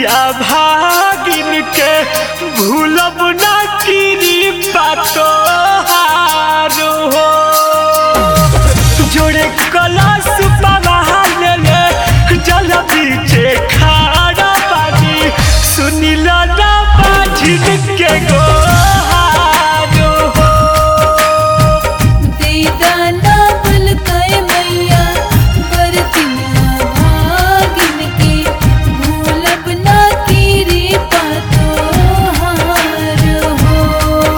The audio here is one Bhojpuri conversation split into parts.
बिया भागिन के भूलब ना कीरी बातो हारो हो जोड़े कलश पवाल ले जल बीचे खारा पानी सुनिल ना बाझिन के गोहारो हो देदाना बुलकाए मैया बरतिया भागिन के भूलब ना कीरी पातो हार हो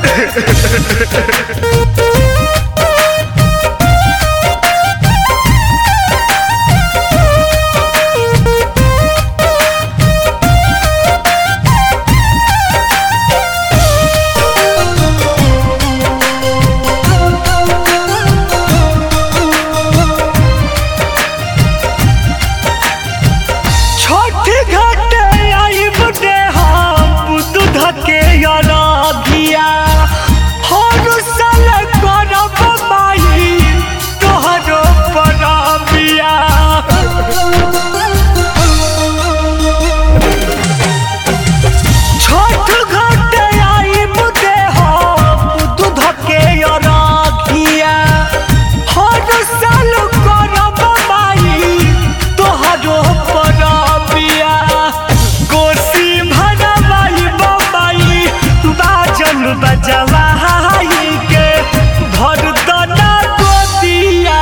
छोट घाटे आई बुढ़े हम दूध के अराधिया हर साल करब माई तोहरो परबिया छोट घाटे आई बुढ़े हम दूध के अराधिया हर साल करब माई तोहरो परबिया कोसी भरवाई बबाई बाजन बजवाई के भर दना गोदिया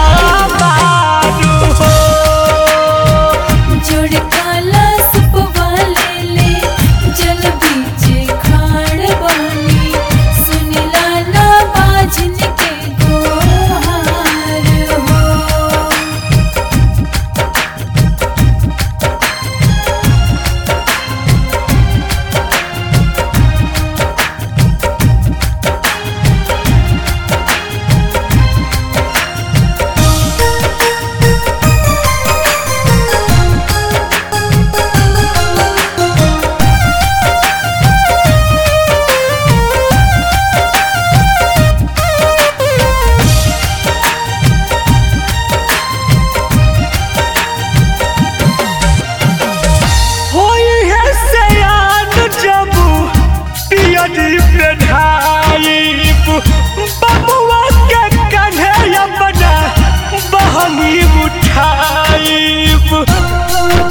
बारू हो जोड़ काला सुपवाले ले जल बीचे खाड़ बानी सुनिला ना बाजन के गोहार हो होई है सयान जबू पियरी पे ढाईब बबुआ के कन्हे अपना बहनी उठाईब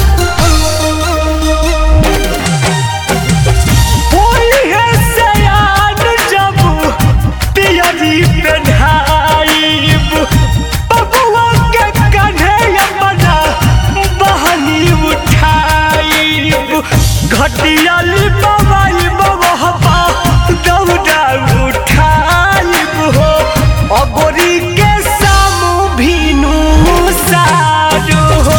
होई है सयान जबू पियरी पे ढाईब बबुआ के कन्हे अपना बहनी उठाईब घटियाली बबाई बबहबा दौड़ा उठाईब हो अगोरी के सामू भीनू सारू हो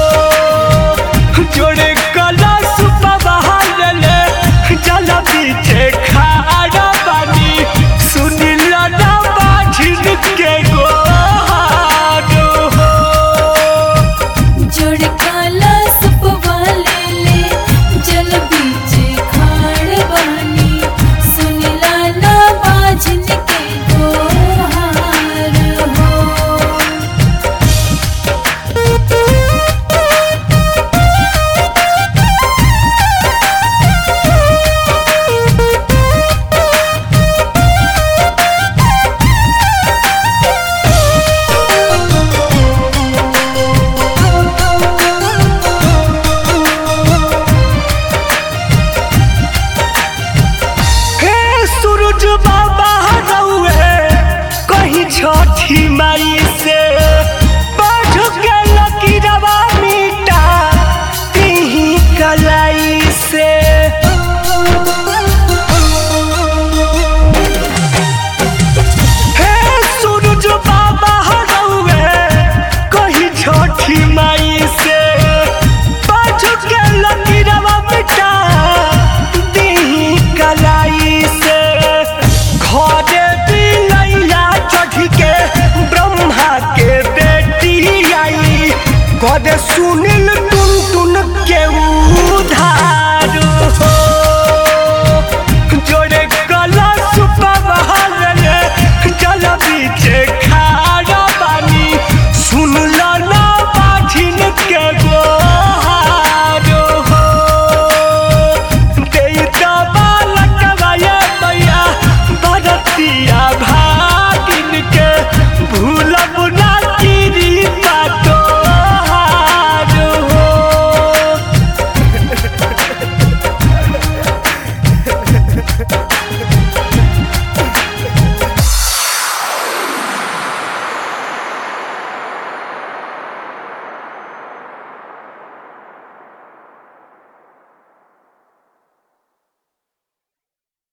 जोड़े कलश बबहाल ले जल बीचे खारा पानी सुनिल ना बाझिन के गोहारू हो जोड़ काला सुपवाले ले जल बीचे खाड़ बानी सुनिला ना बाजन के गोहार हो हे सूरज बाबा रउए कहीं छठी माई से बाझ के लकीरवा मिटा तिही कलाई से हे सूरज बाबा रउए कहीं छठी माई से बाझ के लकीरवा मिटा तिही कलाई से घरे बिलैया चढ़ के ब्रह्मा के बेटी आई कदे सुनिल टुन टुन के उधार